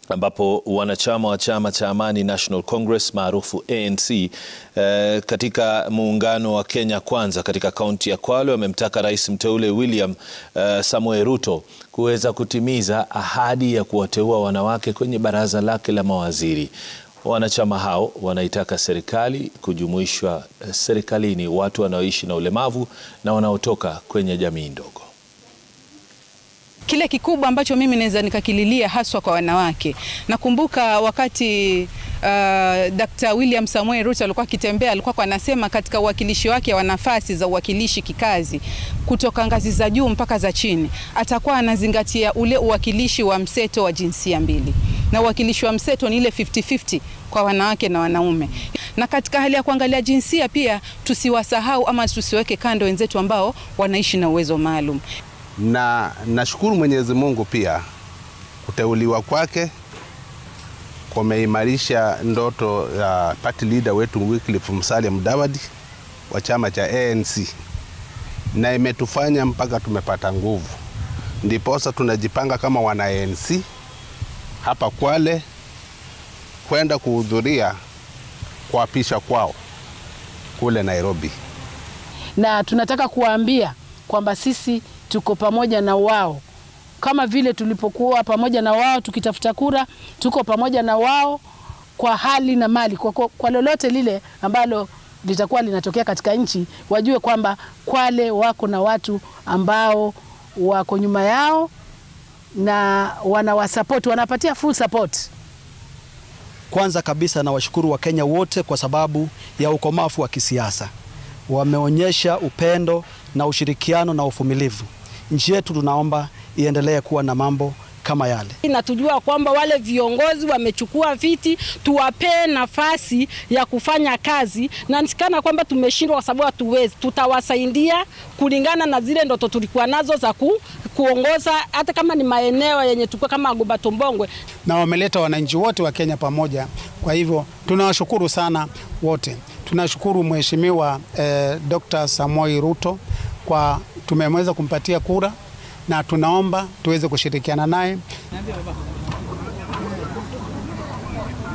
ambapo wanachama wa chama cha Amani National Congress maarufu ANC eh, katika muungano wa Kenya Kwanza katika kaunti ya Kwale wamemtaka rais mteule William eh, Samoei Ruto kuweza kutimiza ahadi ya kuwateua wanawake kwenye baraza lake la mawaziri. Wanachama hao wanaitaka serikali kujumuishwa serikalini watu wanaoishi na ulemavu na wanaotoka kwenye jamii ndogo. Kile kikubwa ambacho mimi naweza nikakililia haswa kwa wanawake, nakumbuka wakati uh, Dr. William Samoei Ruto alikuwa akitembea, alikuwa anasema katika uwakilishi wake wa nafasi za uwakilishi kikazi kutoka ngazi za juu mpaka za chini, atakuwa anazingatia ule uwakilishi wa mseto wa jinsia mbili, na uwakilishi wa mseto ni ile 50-50 kwa wanawake na wanaume. Na katika hali ya kuangalia jinsia pia tusiwasahau ama tusiweke kando wenzetu ambao wanaishi na uwezo maalum na nashukuru Mwenyezi Mungu pia kuteuliwa kwake kumeimarisha ndoto ya party leader wetu Wycliffe Musalia Mudavadi wa chama cha ANC, na imetufanya mpaka tumepata nguvu, ndiposa tunajipanga kama wana ANC hapa Kwale kwenda kuhudhuria kuapisha kwao kule Nairobi, na tunataka kuwaambia kwamba sisi tuko pamoja na wao kama vile tulipokuwa pamoja na wao tukitafuta kura, tuko pamoja na wao kwa hali na mali, kwa, kwa, kwa lolote lile ambalo litakuwa linatokea katika nchi, wajue kwamba Kwale wako na watu ambao wako nyuma yao na wanawasapoti, wanapatia full support. Kwanza kabisa nawashukuru Wakenya wote kwa sababu ya ukomavu wa kisiasa, wameonyesha upendo na ushirikiano na uvumilivu. Nchi yetu tunaomba iendelee kuwa na mambo kama yale. Na tujua kwamba wale viongozi wamechukua viti, tuwapee nafasi ya kufanya kazi, na nisikana kwamba tumeshindwa kwa sababu hatuwezi. Tutawasaidia kulingana na zile ndoto tulikuwa nazo za ku, kuongoza hata kama ni maeneo yenye tulikuwa kama Goba Tombongwe, na wameleta wananchi wote wa Kenya pamoja. Kwa hivyo tunawashukuru sana wote. Tunashukuru Mheshimiwa eh, Dr. Samoei Ruto kwa tumeweza kumpatia kura na tunaomba tuweze kushirikiana naye.